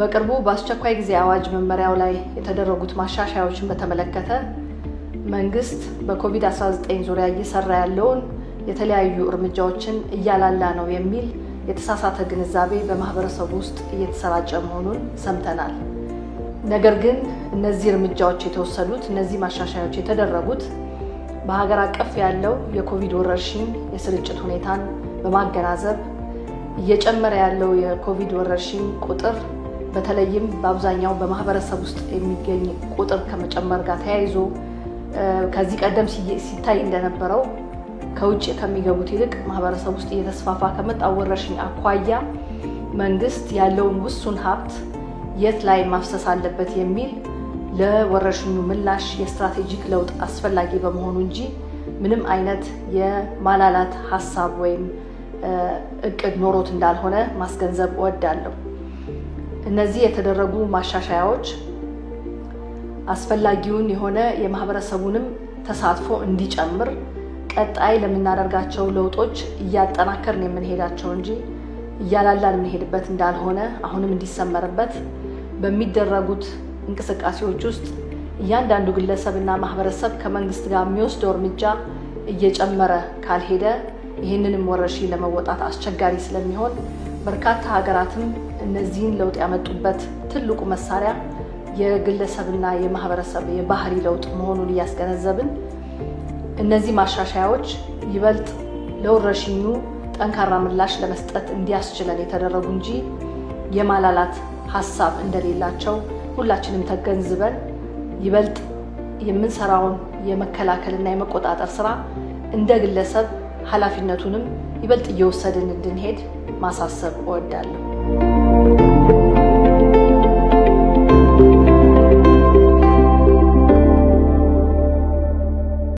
በቅርቡ በአስቸኳይ ጊዜ አዋጅ መመሪያው ላይ የተደረጉት ማሻሻያዎችን በተመለከተ መንግስት በኮቪድ-19 ዙሪያ እየሰራ ያለውን የተለያዩ እርምጃዎችን እያላላ ነው የሚል የተሳሳተ ግንዛቤ በማህበረሰቡ ውስጥ እየተሰራጨ መሆኑን ሰምተናል። ነገር ግን እነዚህ እርምጃዎች የተወሰዱት እነዚህ ማሻሻያዎች የተደረጉት በሀገር አቀፍ ያለው የኮቪድ ወረርሽኝ የስርጭት ሁኔታን በማገናዘብ እየጨመረ ያለው የኮቪድ ወረርሽኝ ቁጥር በተለይም በአብዛኛው በማህበረሰብ ውስጥ የሚገኝ ቁጥር ከመጨመር ጋር ተያይዞ ከዚህ ቀደም ሲታይ እንደነበረው ከውጭ ከሚገቡት ይልቅ ማህበረሰብ ውስጥ እየተስፋፋ ከመጣው ወረርሽኝ አኳያ መንግስት ያለውን ውሱን ሀብት የት ላይ ማፍሰስ አለበት የሚል ለወረርሽኙ ምላሽ የስትራቴጂክ ለውጥ አስፈላጊ በመሆኑ እንጂ ምንም አይነት የማላላት ሀሳብ ወይም እቅድ ኖሮት እንዳልሆነ ማስገንዘብ እወዳለሁ። እነዚህ የተደረጉ ማሻሻያዎች አስፈላጊውን የሆነ የማህበረሰቡንም ተሳትፎ እንዲጨምር ቀጣይ ለምናደርጋቸው ለውጦች እያጠናከርን የምንሄዳቸው እንጂ እያላላን የምንሄድበት እንዳልሆነ አሁንም እንዲሰመርበት በሚደረጉት እንቅስቃሴዎች ውስጥ እያንዳንዱ ግለሰብና ማህበረሰብ ከመንግስት ጋር የሚወስደው እርምጃ እየጨመረ ካልሄደ ይህንንም ወረርሽኝ ለመወጣት አስቸጋሪ ስለሚሆን በርካታ ሀገራትም እነዚህን ለውጥ ያመጡበት ትልቁ መሳሪያ የግለሰብና የማህበረሰብ የባህሪ ለውጥ መሆኑን እያስገነዘብን እነዚህ ማሻሻያዎች ይበልጥ ለወረርሽኙ ጠንካራ ምላሽ ለመስጠት እንዲያስችለን የተደረጉ እንጂ የማላላት ሀሳብ እንደሌላቸው ሁላችንም ተገንዝበን ይበልጥ የምንሰራውን የመከላከልና የመቆጣጠር ስራ እንደ ግለሰብ ኃላፊነቱንም ይበልጥ እየወሰድን እንድንሄድ ማሳሰብ እወዳለሁ።